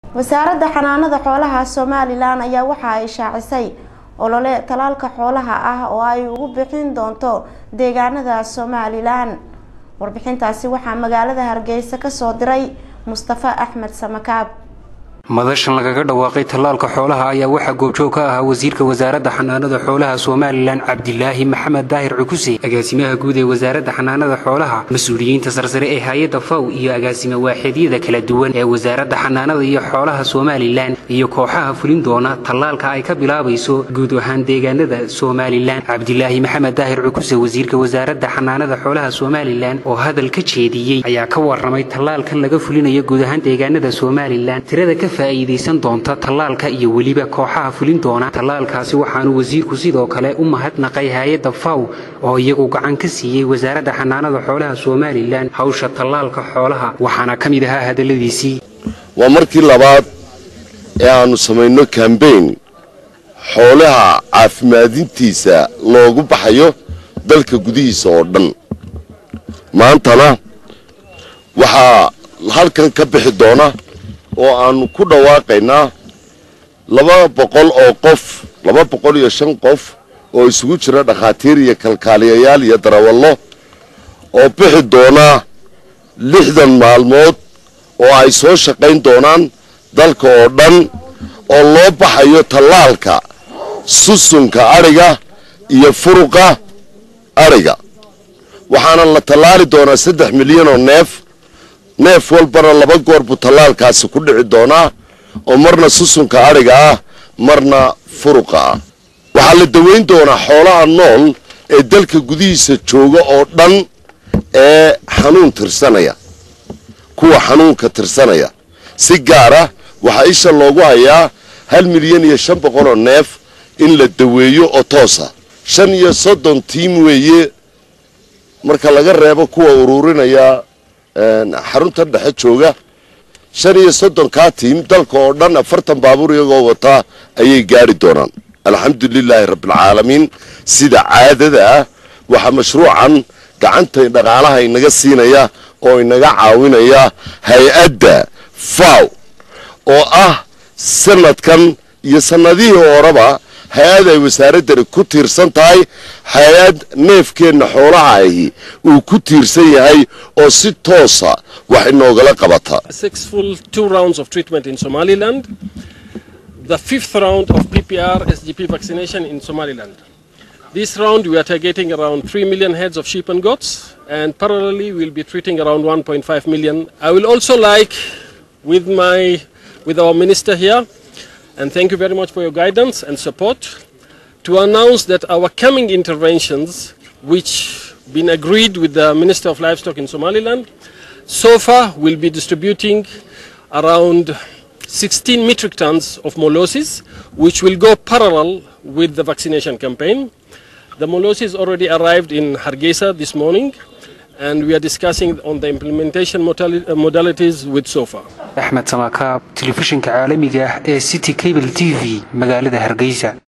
wasaaradda xanaanada xoolaha somalilan ayaa waxa ay shaacisay olole talaalka xoolaha ah oo ay ugu bixin doonto deegaanada somalilan warbixintaasi waxaa magaalada hargeysa kasoo diray mustafa axmed samakaab madashan lagaga dhawaaqay tallaalka xoolaha ayaa waxaa goobjoog ka ahaa wasiirka wasaaradda xanaanada xoolaha somalilan cabdilaahi maxamed daahir cukuse agaasimaha guud ee wasaaradda xanaanada xoolaha mas-uuliyiinta sarsare ee hay-adda faw iyo agaasime waaxeedyada kala duwan ee wasaaradda xanaanada iyo xoolaha somalilan iyo kooxaha fulin doona tallaalka ay ka bilaabayso guud ahaan deegaanada somalilan cabdilaahi maxamed daahir cukuse wasiirka wasaaradda xanaanada xoolaha somalilan oo hadal ka jeediyey ayaa ka waramay tallaalkan laga fulinayo guud ahaan deegaanada somalilan tirada ka faa'iidaysan doonta tallaalka iyo weliba kooxaha fulin doona tallaalkaasi waxaanu wasiirku sidoo kale u mahadnaqay hay-adda faw oo iyagu gacan ka siiyey wasaaradda xanaanada xoolaha somalilan hawsha tallaalka xoolaha waxaana ka mid ahaa hadalladiisii waa markii labaad ee aannu samayno kambayn xoolaha caafimaadintiisa loogu baxayo dalka gudihiisa oo dhan maantana waxaa halkan ka bixi doona oo aannu ku dhawaaqaynaa laba boqol oo qof laba boqol iyo shan qof oo isugu jira dhakhaatiir iyo kalkaaliyayaal iyo darawallo oo bixi doonaa lixdan maalmood oo ay soo shaqayn doonaan dalka oo dhan oo loo baxayo tallaalka susunka adhiga iyo furuqa adhiga waxaana la tallaali doonaa saddex milyan oo neef neef walbana laba goor buu tallaalkaasi ku dhici doonaa oo marna susunka adhiga ah marna furuqa ah waxaa la dawayn doonaa xoolaha nool ee dalka gudihiisa jooga oo dhan ee xanuun tirsanaya kuwa xanuunka tirsanaya si gaara waxaa isha loogu hayaa hal milyan iyo shan boqoloo neef in la daweeyo oo toosa shan iyo soddon tiim weeye marka laga reebo kuwa uruurinaya xarunta dhexe jooga shan iyo soddonkaa tiim dalka oo dhan afartan baabuur iyagoo wataa ayay gaari doonaan alxamdulilaahi rabbilcaalamiin sida caadada ah waxaa mashruucan gacanta dhaqaalaha inaga siinaya oo inaga caawinaya hay-adda faw oo ah sanadkan iyo sannadihii horeba hay-ad ay wasaaraddani ku tiirsan tahay hay-ad neefkeenna xoolaha ahi uu ku tiirsan yahay oo si toosa wax inoogala qabata The fifth round of PPR SGP vaccination in Somaliland. This round we are targeting around 3 million heads of sheep and goats and parallelly we'll be treating around 1.5 million. I will also like with my with our minister here and thank you very much for your guidance and support to announce that our coming interventions which been agreed with the Minister of Livestock in Somaliland so far will be distributing around 16 metric tons of molasses which will go parallel with the vaccination campaign. The molasses already arrived in Hargeisa this morning and we are discussing on the implementation modalities with SOFA. axmed samakaab telefishinka caalamiga ah ee city cable t v magaalada hargeysa